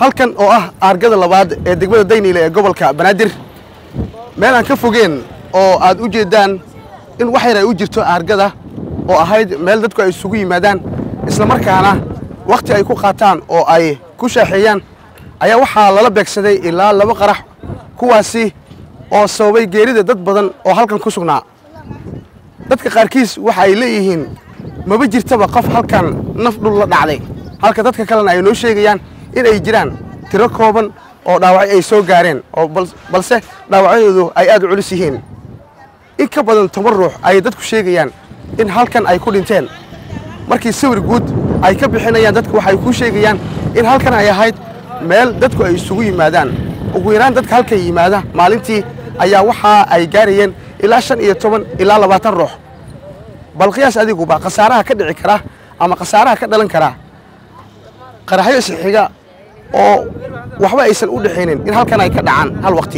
halkan oo ah aargada labaad ee degmada dayniile ee gobolka banaadir meel aan ka fogeen oo aad u jeeddaan in wax yar ay u jirto aargada oo ahayd meel dadku ay isugu yimaadaan islamarkaana wakhti ay ku qaataan oo ay ku shaaxeeyaan ayaa waxaa lala beegsaday ilaa laba qarax kuwaasi oo sababay geerida dad badan oo halkan ku sugnaa dadka qaarkiis waxa ay leeyihiin maba jirtaba qof halkan naf dhul la dhacday halka dadka kalena ay noo sheegayaan in ay jiraan tiro kooban oo dhaawacyo ay soo gaareen oo balse dhaawacyadoodu ay aad u culus yihiin in ka badan toban ruux ayay dadku sheegayaan in halkan ay ku dhinteen markii sawir guud ay ka bixinayaan dadku waxay ku sheegayaan in halkan ay ahayd meel dadku ay isugu yimaadaan ugu yaraan dadka halkan yimaada maalintii ayaa waxa ay gaarayeen ilaa shan iyo toban ilaa labaatan ruux bal qiyaas adiguba khasaaraha ka dhici kara ama khasaaraha ka dhalan karaa qaraxyo isxiga oo waxba aysan u dhexaynin in halkan ay ka dhacaan hal waqti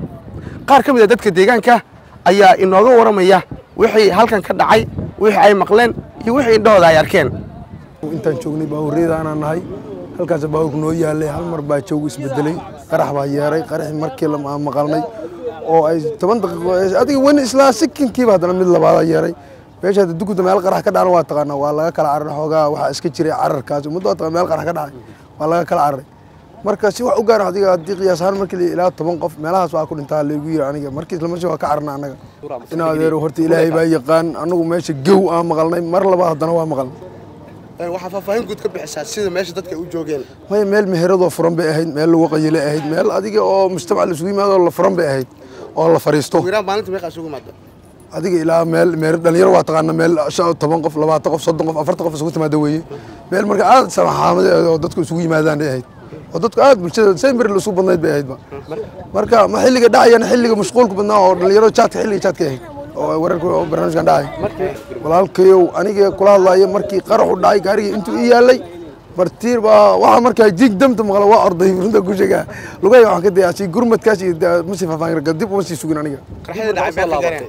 qaar ka mid a dadka deegaanka ayaa inooga warramaya wixii halkan ka dhacay wixii ay maqleen iyo wixii indhahooda ay arkeen intaan joognay baabuurriyada anaan nahay halkaas baabuurku noo yaalay hal mar baa joogu isbedelay qarax baa yeeray qaraxii markii la maqalnay oo ay toban daqiiqo adiga weli islaa sikinkiiba haddana mid labaadaa yeeray meesha hadda dukuda meel qarax ka dhacna waa taqaanaa waa laga kala cararay xoogaa waxaa iska jiray cararkaas ummadda waa taqaan meel qarax ka dhacay waa laga kala cararay marka si wax u gaara adiga haddii qiyaas ahaan markii ilaa toban qof meelahaas waa ku dhintaa laygu yiri aniga markii isla markii waa ka cararna annaga in adeero horta ilaahay baa yaqaan annagu meesha gow aan maqalnay mar labaad haddana waa maqalnay waxaa faahfaahin guud ka bixisaa sida meesha dadka u joogeen maya meel meheradoo furan bay ahayd meel lagu qayilay ahayd meel adiga oo mujtamac laisugu yimaado la furan bay ahayd oo la fariisto ugu yaraan maalinta meeqa isugu yimaado adiga ilaa meel meel dhalinyaro waa taqaana meel shan toban qof labaatan qof soddon qof afartan qof isugu timaada weeye meel marka aad samaxaamad oo dadku isugu yimaadaan ay ahayd oo dadku aad bulshada saymir la isugu badnayd bay ahaydba marka ma xilliga dhacayana xilliga mashquulka badnaa oo dhalinyaro jaadka xilliga jaadka ahayd oo wararka oo barnaamijkan dhacay walaalkayow aniga kula hadlayo markii qaraxu dhacay gaarigii intuu ii yaalay martiir baa waxaa markaa jiig damta maqla waa orday runta ku sheegaa lugay waxaan ka dayaasi gurmadkaas iyo ma sii faahfaahin dib uma sii sugin aniga qaraxyada dhacay meel ka gaareen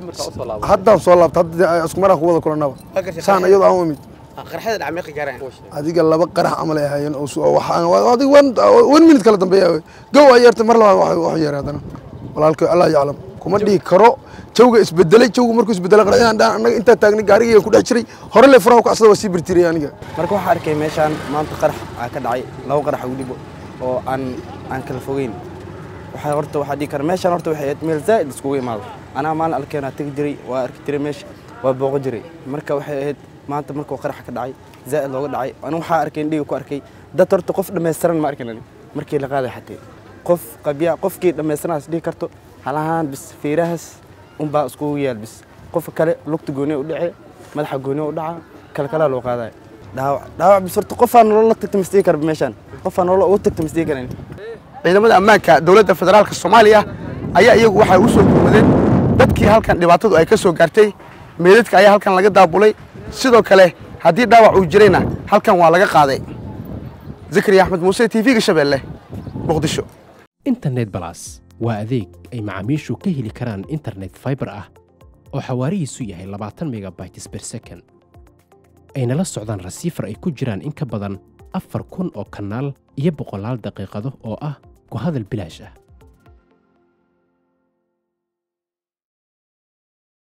haddaan soo laabta hadda isku maraan ku wada kulanaba saan iyadoo aan u imid qaraxyada dhacay meel ka gaareen adiga laba qarax camal ay ahaayeen oo waxaan adiga one one minute kala dambeeya gow ay yeertay mar labaad wax yeeray haddana walaalka allah yaclam kuma dhihi karo jawga isbedelay jawga markuu isbedelay qaraxyadaan dhaan annaga intaa taagnay gaarigii ku dhex jiray hore le furaha kacsada waa sii birtiray aniga marka waxaa arkay meeshaan maanta qarax aa ka dhacay laba qarax ugu dhibo oo aan aan kala fogeyn waxaa horta waxaa dhihi kara meeshaan horta waxay ahayd meel zaa'id iskugu imaado anaa maalin alkeenaa tegi jiray waa arki jiray meesha waa booqo jiray marka waxay ahayd maanta markuu qarax ka dhacay zaa'id looga dhacay anigu waxaa arkay indhiga ku arkay dad horta qof dhammaystiran ma arkin markii la qaaday xatee qof qabya qofkii dhammaystiranaas dhihi karto halahaan bis fiirahaas unbaa iskugu yaal bis qofka kale lugta gooni u dhace madaxa gooni u dhaca kale kalaa loo qaadaya dhaawac dhaawac bis horta qofaa nolol la tagta masdhihi kara meeshaan qofaa nolol ugu tagta masdhihi karan ciidamada ammaanka dowladda federaalka soomaaliya ayaa iyagu waxay u soo gurmadeen dadkii halkan dhibaatadu ay ka soo gaartay meedadka ayaa halkan laga daabulay sidoo kale haddii dhaawac uu jirayna halkan waa laga qaaday zakariya axmed muuse t v-ga shabeelle muqdisho internet balas waa adeeg ay macaamiishu ka heli karaan internet faibar ah oo xawaarihiisu yahay labaatan megabytes ber second ayna la socdaan rasiifar ay ku jiraan in ka badan afar kun oo kanaal iyo boqolaal daqiiqado oo ah ku hadal bilaash ah